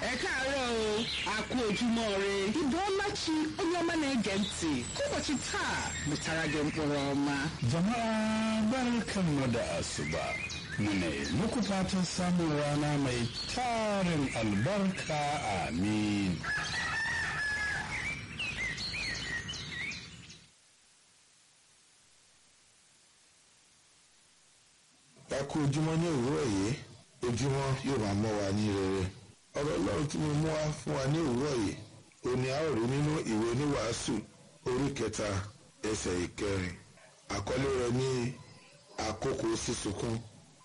ẹ káàárọ̀ o a kú ojúmọ́ re ibo ọmachi onye ọma na-ege ntị ụbọchị taa mụtara gị mkpụrụ ọma Jama'a barkanmu da asuba. Mune muku fatan samun rana mai tarin albarka amin. ẹ kú ojúmọ́ ní òwúrọ̀ yìí ojúmọ́ yóò máa mọ́ wa ní rere ọ̀rọ̀ ọlọ́run tí mo mú wá fún wa ní òwúrọ̀ yìí òní a ó rí nínú ìwé oníwàásù orí kẹta ẹsẹ̀ ìkẹrin àkọlé rẹ̀ ní àkókò sísunkún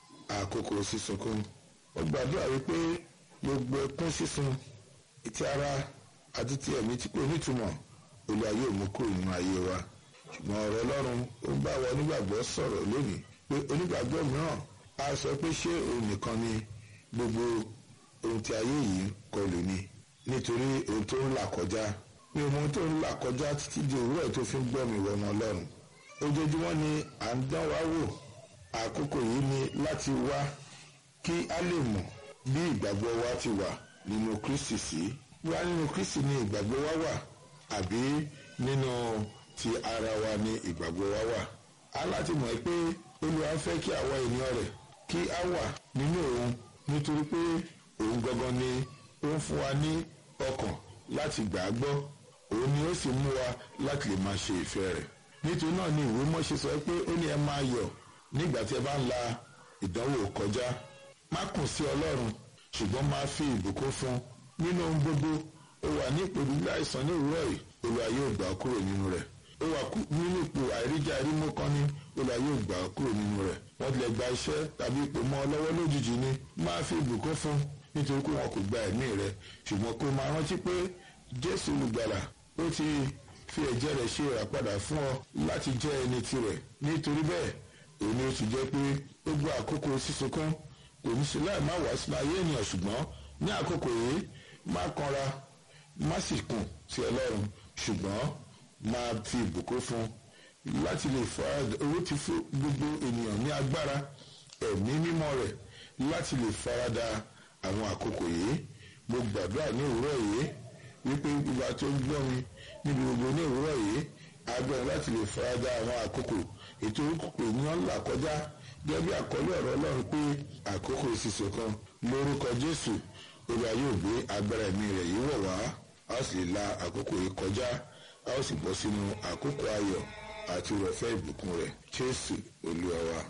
àkókò sísunkún mo gbàdúrà wípé gbogbo ẹkún sísun ti ara àti ti ẹ̀mí tí kò nítumọ̀ olúwa yóò mú kúrò nínú ayé wa ṣùgbọ́n ọ̀rọ̀ ọlọ́run ó ń bá wa onígbàgbọ́ sọ̀rọ̀ lónìí pé onígbàgbọ́ mìíràn á sọ pé ṣé òun nìkan ni gbogbo ohun tí ayé yìí kọlù ni nítorí ohun tó ń là kọjá ní ohun tó ń là kọjá títí di òwúrọ̀ tó fi ń gbọ́ mi wọ̀nà ọlọ́run ojoojúmọ́ ni à ń dán wa wò àkókò yìí ni láti wá kí a lè mọ̀ bí ìgbàgbọ́ wa ti wà nínú kristi sí wá nínú kristi ni ìgbàgbọ́ wa wà àbí nínú ti ara wa ni ìgbàgbọ́ wa wà a láti mọ̀ pé olúwa fẹ́ kí àwa ènìyàn rẹ̀ kí a wà nínú òun nítorí pé òun gangan ni ó ń fún wa ní ọkàn láti gbà á gbọ́ òun ni ó sì mú wa láti lè máa ṣe ìfẹ́ rẹ̀ nítorí náà ni ìwé mọ́ṣe sọ pé ó ní ẹ máa yọ̀ nígbà tí ẹ bá ń la ìdánwò kọjá má kùn sí ọlọ́run ṣùgbọ́n máa fi ìbùkún fún nínú ohun gbogbo ó wà ní ìpèdú láìsàn ní òwúrọ̀ yìí olúwa yóò gbà á kúrò nínú rẹ̀ ó wà nínú ipò àìríjà rímú kan ní olúwa yóò gbà á kúrò nínú rẹ̀ wọ́n tilẹ̀ gba iṣẹ́ tàbí ipò mọ́ ọ lọ́wọ́ lójijì ni máa fi ìbùkún fún nítorí pé wọn kò gba ẹ̀mí rẹ̀ ṣùgbọ́n kó máa rántí pé jésù olùgbàlà ó ti fi ẹ̀jẹ̀ rẹ̀ ṣe ìràpadà fún ọ láti jẹ́ ẹni tirẹ̀ nítorí bẹ́ẹ̀ òun ni ó ti jẹ́ pé gbogbo àkókò sísunkún kò ní sí láì má wá sínú ayé ènìyàn ṣùgbọ́n ní àkókò yìí má kanra má sì kùn sí ọlọ́run ṣùgbọ́n máa fi ìbùkún fún láti lè farada owó ti fún gbogbo ènìyàn ní agbára ẹ̀mí mímọ́ rẹ̀ láti lè farada àwọn àkókò yìí mo gbàdúrà ní òwúrọ̀ yìí wípé gbogbo àti ó ń gbọ́ mi níbi gbogbo ní òwúrọ̀ yìí agbára láti lè farada àwọn àkókò ètò òkùnkùn ènìyàn ńlá kọjá gẹ́gẹ́ bí àkọlé ọ̀rọ̀ ọlọ́run pé àkókò ìṣiṣẹ́ kan lórúkọ jésù olúwa yóò gbé agbára ẹ̀mí rẹ̀ yìí wọ̀ wá a ó sì lè la àkókò yìí kọjá a ó sì bọ́ sínú àkókò ayọ̀ àti ìrọ̀fẹ́ ìbùkún rẹ̀ jésù olúwa wa.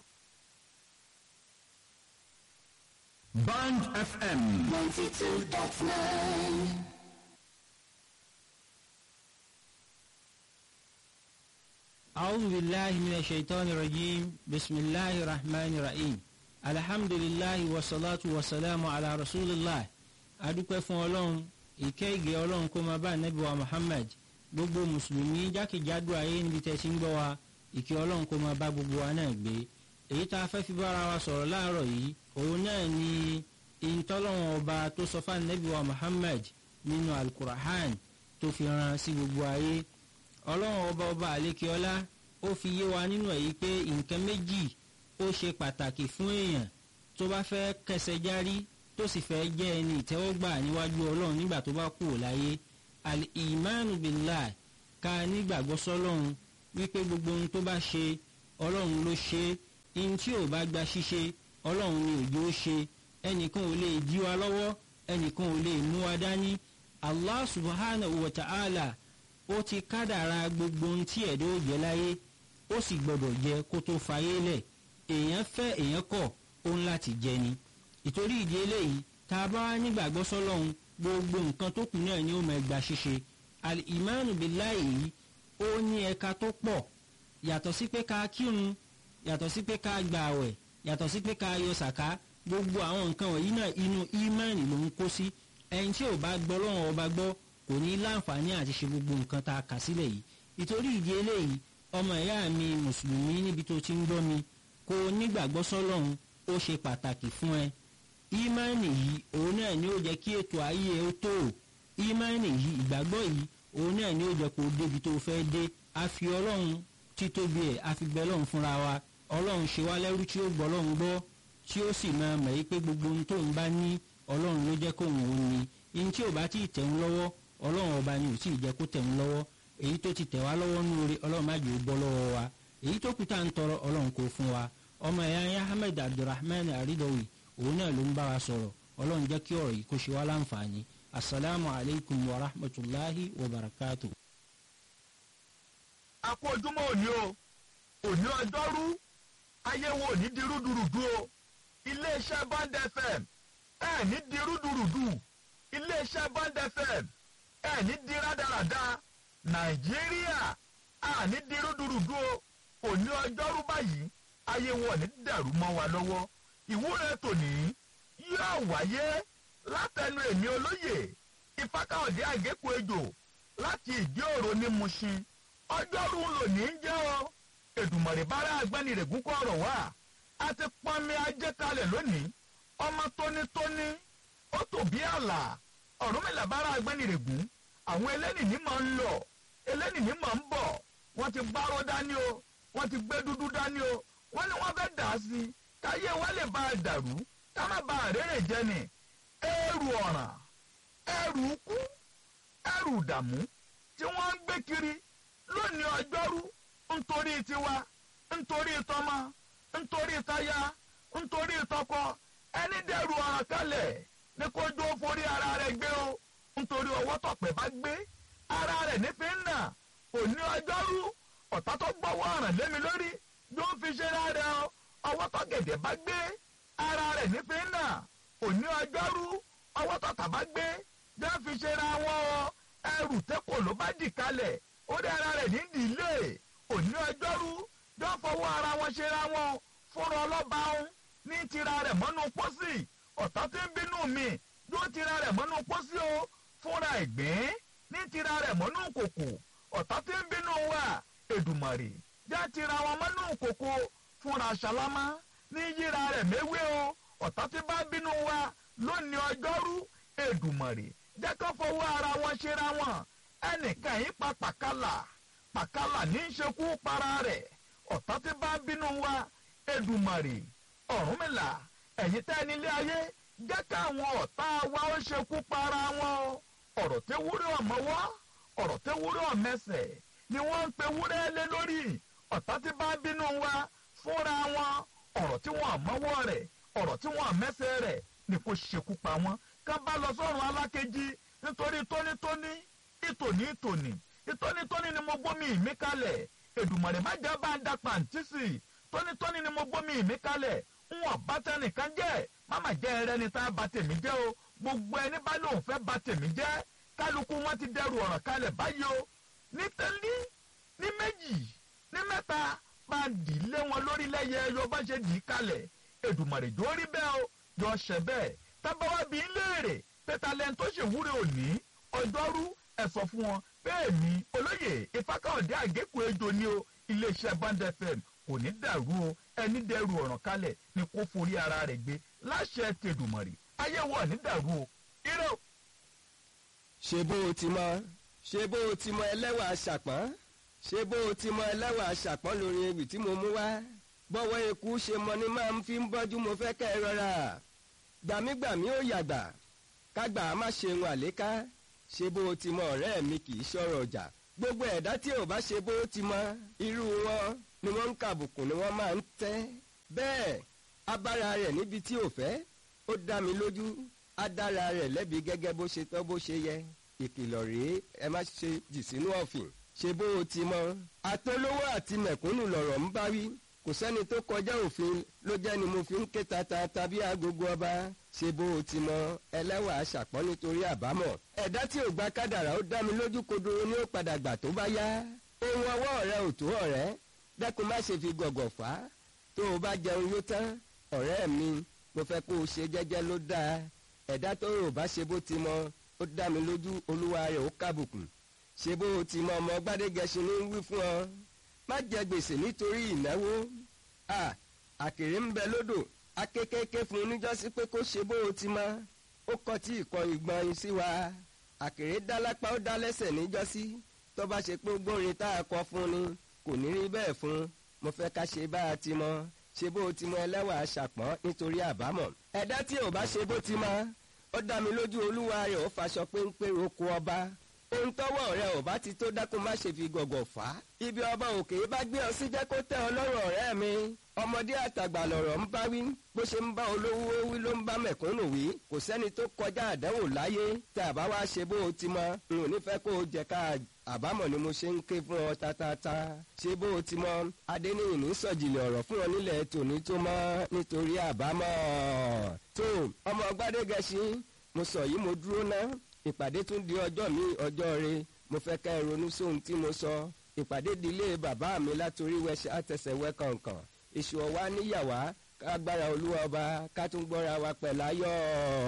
Band FM. 92.9. أعوذ بالله من الشيطان الرجيم بسم الله الرحمن الرحيم الحمد لله والصلاة والسلام على رسول الله adúpẹ́ fún ọlọ́run ìkẹ́ ìgẹ́ ọlọ́run kó máa bá ànábì wa muhammad gbogbo mùsùlùmí jákèjádò ayé níbi tẹ́ ti ń gbọ́ wa ìkẹ́ ọlọ́run kó máa bá gbogbo wa náà gbé èyí tá a fẹ́ fi bára wa sọ̀rọ̀ láàárọ̀ yìí òun náà ni ìtọ́lọ́run ọba tó sọ fún ànábì wa muhammad nínú alukurahan tó fi ran sí gbogbo ayé ọlọ́run ọba ọba àlékeọlá ó fi yé wa nínú èyí pé nǹkan méjì ó ṣe pàtàkì fún èèyàn tó bá fẹ́ kẹsẹ̀ járí tó sì fẹ́ jẹ́ ẹni ìtẹ́wọ́gbà níwájú ọlọ́run nígbà tó bá kú láyé al-imanu billah ká nígbàgbọ́ sọ́lọ́run wípé gbogbo ohun tó bá ṣe ọlọ́run ló ṣe ihun tí ò bá gba ṣíṣe ọlọ́run ni òjò ó ṣe ẹnìkan ò lè dí wa lọ́wọ́ ẹnìkan ò lè mú wa dání allah subhanahu wa ta'ala ó ti kádàra gbogbo ohun tí ẹ̀dọ́ ò jẹ́ láyé ó sì gbọ́dọ̀ jẹ kó tó fayé lẹ̀ èèyàn fẹ́ èèyàn kọ̀ ó ń láti jẹ ni ìtorí ìdí eléyìí tá a bá wá nígbàgbọ́ sọ́lọ́hún gbogbo nǹkan tó kù náà ni ó máa gba ṣíṣe al-imanu billahi yìí ó ní ẹ̀ka tó pọ̀ yàtọ̀ sí pé ká kírun yàtọ̀ sí pé ká gba àwẹ̀ yàtọ̀ sí pé ká yọ sàká gbogbo àwọn nǹkan wọ̀nyí náà inú ìmánì ló ń kó sí ẹni tí ò bá gbọ́ lọ́wọ́ ọba gbọ́ kò ní láǹfààní àti ṣe gbogbo nǹkan tá a kà sílẹ̀ yìí ìtorí ìdí eléyìí ọmọ ìyá mi mùsùlùmí níbi tó ti ń gbọ́ mi kó nígbàgbọ́ sọ́lọ́hún ó ṣe pàtàkì fún ẹ ìmánì yìí òun náà ni ó jẹ́ kí ètò ayé ẹ ó tó o ìmánì yìí ìgbàgbọ́ yìí òun náà ni ó jẹ́ kó o débi tó o fẹ́ dé a fi ọlọ́run títóbi ẹ̀ a fi bẹ ọlọ́run fúnra wa ọlọ́run ṣe wá lẹ́rú tí ó gbọ́ ọlọ́run gbọ́ tí ó sì máa mọ̀ yí pé gbogbo ohun tó ń bá ní ọlọ́run ló jẹ́ kóun ó ní ihun tí ò bá tí ì tẹ̀ ń lọ́wọ́ ọlọ́run ọba ni ò tí ì jẹ́ kó tẹ̀ ń lọ́wọ́ èyí tó ti tẹ̀ wá lọ́wọ́ nú orí ọlọ́run má jẹ́ ó bọ́ lọ́wọ́ wa èyí tó kù tá à ń tọrọ ọlọ́run kò fún wa ọmọ ẹ̀yà ẹ̀yà ahmed abdulrahman aridowi òun náà ló ń bá wa sọ̀rọ̀ ọlọ́run jẹ́ kí ọ̀rọ̀ yìí kó ṣe wá láǹfààní asalaamu alaykum wa rahmatulahi wa barakatu. a kú ojúmọ́ òní o òní ọjọ́rú ayé wo ní di rúdurùdu o iléeṣẹ́ bond fm ẹ̀ ní di rúdurùdu iléeṣẹ́ bond fm ẹ̀ ní di rádaràda nàìjíríà à ní di rúdurùdu o òní ọjọ́rú báyìí ayé wo ní dàrú mọ́ wa lọ́wọ́ ìwúre tòní yóò wáyé látẹnu èmi olóyè ìfákàọ̀dé àgékù ejò láti ìdí òro ní mushin ọjọ́rú lòní ń jẹ́ o èdùmọ̀rẹ́ bára agbẹ́nirègún kọ́ ọ̀rọ̀ wá a ti pọnmi ajé kalẹ̀ lónìí ọmọ tónítóní ó tò bí àlà ọ̀rúnmìlà bára agbẹ́nirègún àwọn elénìní máa ń lọ elénìní máa ń bọ̀ wọ́n ti gbárò dání o wọ́n ti gbé dúdú dání o wọ́n ní wọ́n fẹ́ dà á sí káyé wa lè bá a dàrú ká má ba àrèrè jẹ ni ẹrù ọ̀ràn ẹrù kú ẹrù ìdààmú tí wọ́n ń gbé kiri lónìí ọjọ́rú nítorí tiwa nítorí tọmọ nítorí táyà nítorí tọkọ ẹni dẹrù ọ̀ràn kalẹ̀ ní kó jó forí ara rẹ̀ gbé o nítorí ọwọ́ tọ̀pẹ̀ bá gbé ara rẹ̀ nífi ń nà òní ọjọ́rú ọ̀tá tó gbọ́wọ́ ọ̀ràn lémi lórí yóò fi ṣe rárẹ̀ o ọwọ́ tó gẹ̀dẹ̀ bá gbé ara rẹ̀ nífi ń nà òní ọjọ́rú ọwọ́ tó tàbá gbé yóò fi ṣe ra wọn o ẹrù tẹ́kọ̀ ló bá dì kalẹ̀ ó dé ara rẹ̀ ní ìdílé òní ọjọ́rú yóò fọwọ́ ara wọn ṣe ra wọn fúnra ọlọ́ba ọ̀hún ní tira rẹ̀ mọ́nú pósí ọ̀tá tí ń bínú mi yóò tira rẹ̀ mọ́nú pósí o fúnra ìgbín ní tira rẹ̀ mọ́nú kòkò ọ̀tá tí ń bínú wa èdùmàrè já tira wọn mọ́nú kòkò fúnra ṣàlámà ní yíra rẹ̀ méwé o ọ̀tá tí bá bínú wa lónìí ọjọ́rú èdùmàrè jẹ́ kó fọwọ́ ara wọn ṣera wọn ẹnìkan yìí pa pàkálà pàkálà ní í ṣekú para rẹ̀ ọ̀tá tí bá bínú wa èdùmàrè ọ̀rúnmìlà ẹ̀yin tẹ́ nílé ayé jẹ́ káwọn ọ̀tá wa ó ṣekú para wọn o ọ̀rọ̀ tẹ́ wúrẹ́ ọ̀mọ́wọ́ ọ̀rọ̀ tẹ́ wúrẹ́ ọ̀mẹsẹ̀ ni wọ́n ń pe wúrẹ́ lé lórí ọ̀tá tí bá bínú wa fúnra wọn ọ̀rọ̀ tí wọ́n mọ́wọ́ rẹ̀ ọ̀rọ̀ tí wọ́n mẹ́sẹ̀ rẹ̀ ni kò ṣekú pa wọ́n ká bá lọ sọ́run alákejì nítorí tónítóní ìtòní ìtòní ìtónítóní ni mo gbómi ìmí kalẹ̀ èdùmọ̀rẹ́ má jẹ́ bá ń da pàǹtí sí i tónítóní ni mo gbómi ìmí kalẹ̀ ń wọ̀n bá tẹnìkan jẹ́ máma jẹ́ ẹrẹ́ ni tá a ba tèmi jẹ́ o gbogbo ẹni bá lóun fẹ́ ba tèmi jẹ́ kálukú wọn ti dẹrù ọ̀ràn kalẹ̀ báyìí o ní tẹ́lí ní méjì ní mẹ́ta bá dì í lé wọn lórí lẹ́yẹ ẹyọ bá ṣe dì í kalẹ̀ èdùmọ̀rẹ́ jọ rí bẹ́ẹ̀ o jọ ṣẹ bẹ́ẹ̀ tábàwá bí ń léèrè pété alẹ́ tó ṣèwúre òní ọjọ́rú ẹ̀ sọ fún wọn bẹ́ẹ̀ ni olóyè ìfákàọ̀dé àgékù ejò ni o iléeṣẹ́ band fm kò ní dàrú o ẹni dẹrù ọ̀ràn kalẹ̀ ni kó forí ara rẹ̀ gbé láṣẹ tẹ̀dùmọ̀rì ayé wọ̀ ní dàrú o irọ́. ṣe bó o ti mọ ṣe bó o ti mọ ẹlẹ́wà aṣàpọ́n ṣe bó o ti mọ ẹlẹ́wà aṣàpọ́n lórí ewì tí mo mú wá bọ́wọ́ eku ṣe mọ ni máa ń fi ń bọ́jú mo fẹ́ kẹ́ ẹ rọra gbàmígbàmí ó yàgbà kágbà á má ṣe ń àléká ṣe bó o ti mọ ọ̀rẹ́ mi kì í ṣọ̀rọ̀ ọjà gbogbo ẹ̀dá tí ò bá ṣe bó o ti mọ irú wọn ni wọ́n ń kàbùkù ni wọ́n máa ń tẹ́ bẹ́ẹ̀ abára rẹ̀ níbi tí ò fẹ́ ó dá mi lójú á dára rẹ̀ lẹ́bi gẹ́gẹ́ bó ṣe tọ́ bó ṣe yẹ ìkìlọ̀ rèé ẹ má ṣe jì sínú ọ̀fìn ṣe bó o ti mọ atolówó àti mẹ̀kúnnù lọ̀rọ̀ ń bá wí kò sẹ́ni tó kọjá òfin ló jẹ́ ni mo fi ń ké tata tàbí agogo ọba ṣe bó o ti mọ ẹlẹ́wà aṣàpọ́n nítorí àbámọ̀ ẹ̀dá tí ò gba kádàrá ó dá mi lójú kodoro ni ó padà gbà tó bá yá ohun ọwọ́ rẹ ò tó ọ̀rẹ́ dẹ́kun má ṣe fi gọ̀gọ̀ fà á tó o bá jẹun yó tán ọ̀rẹ́ mi mo fẹ́ kó o ṣe jẹ́jẹ́ ló dáa ẹ̀dá tó rò bá ṣe bó ti mọ ó dá mi lójú olúwa rẹ̀ ó kábùkù ṣe bó o ti mọ ọmọ gbádégẹṣin ní wí fún ọ má jẹ gbèsè nítorí ìnáwó à àkèrè ń bẹ lódò akékèké fún un níjọ́sí pé kó ṣe bó o ti mọ ó kọ tí ìkọ ìgbọ̀n yín sí wa àkèrè dá lápá ó dá lẹ́sẹ̀ níjọ́sí tó bá ṣe pé gbórin tá a kọ fún ni kò ní rí bẹ́ẹ̀ fún mo fẹ́ ká ṣe bá a ti mọ ṣe bó o ti mọ ẹlẹ́wà aṣàpọ́n nítorí àbámọ̀ ẹ̀dá tí ò bá ṣe bó ti mọ ó dá mi lójú olúwa rẹ̀ ó faṣọ péńpé roko ọba ohun tọ́wọ́ rẹ̀ ò bá ti tó dákun má ṣe fi gọ̀gọ̀ fà á ibi ọba òkè bá gbé ọ sí jẹ́ kó tẹ́ ọ lọ́rùn ọ̀rẹ́ mi ọmọdé àtàgbà lọ̀rọ̀ ń bá wí bó ṣe ń bá olówó wí ló ń bá mẹ̀kúnnù wí kò sẹ́ni tó kọjá àdánwò láyé tá a bá wá ṣe bó o ti mọ n ò ní fẹ́ kó o jẹ ká àbámọ̀ ni mo ṣe ń ké fún ọ tatata ṣe bó o ti mọ adéníyìn ní sọ̀jìlẹ̀ ọ̀rọ̀ fún ọ nílẹ̀ tòní tó mọ́ nítorí àbámọ̀ tó ọmọ gbádégẹṣin mo sọ yìí mo dúró ná ìpàdé tún di ọjọ́ mi ọjọ́ re mo fẹ́ ká ẹ ronú sóhun tí mo sọ ìpàdé di ilé bàbá mi látòrí wẹṣẹ àtẹsẹ̀wẹ́ kọ̀ọ̀kan èṣù ọ̀wá níyàwá ká gbára olúwa ọba ká tún gbọ́ra wa pẹ̀láyọ̀.